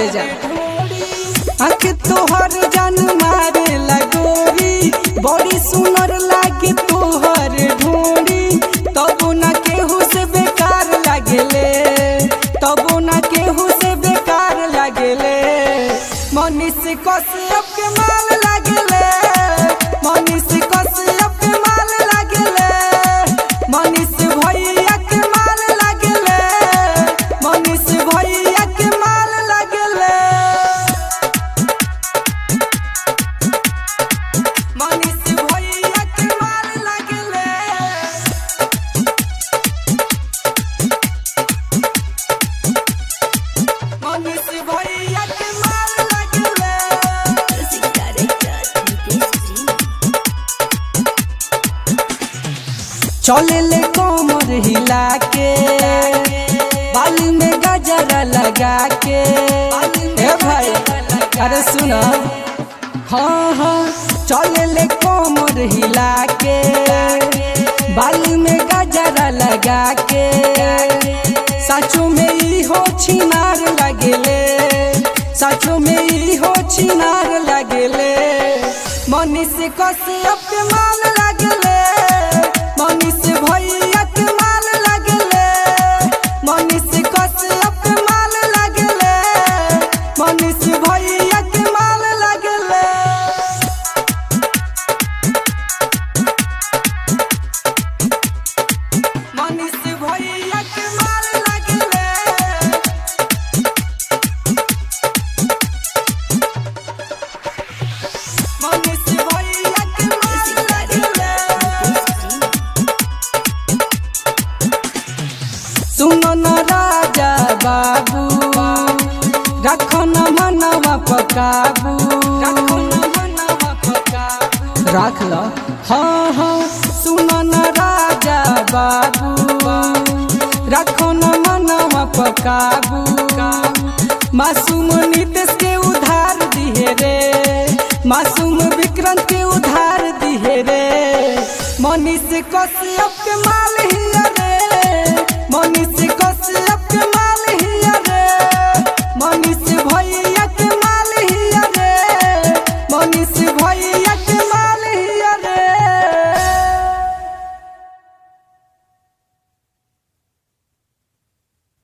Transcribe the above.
करे जा आँख तोहर जान मारे लगोरी बड़ी सुनर लागे तोहर ढोरी तबो ना केहू से बेकार लागेले तबो ना केहू से बेकार लागेले मनीष कश्यप के माल लागेले मनीष कश्यप के माल लागेले मनीष भैया के माल लागेले मनीष भैया के माल लागेले मनीष भैया के माल लागेले मनीष भैया के माल लागेले Music director Nitesh Ji. चले ले कोमर हिला के बाली में गजरा लगा के ए भाई अरे सुना हाँ हाँ चले ले कोमर हिला के बाली में गजरा लगा के सचो में ई हो छिनार लगेले सचो में ई हो छिनार लगेले मनीष कश्यप के माल लगेले मनीष भैया के माल लगेले मनीष कश्यप के माल लगेले मनीष भैया के माल लगेले मनीष भैया के माल लगेले मनीष भैया के माल Music director लगेले Nitesh Ji. सुनो न राजा बाबू रखो न मनवा पकाबू रख लो हाँ हाँ सुनो न राजा बाबू रखो न मनवा पकाबू मासूम नीतीश के उधार दिहे रे मासूम विक्रांत के उधार दिहे रे मनीष कश्यप के मा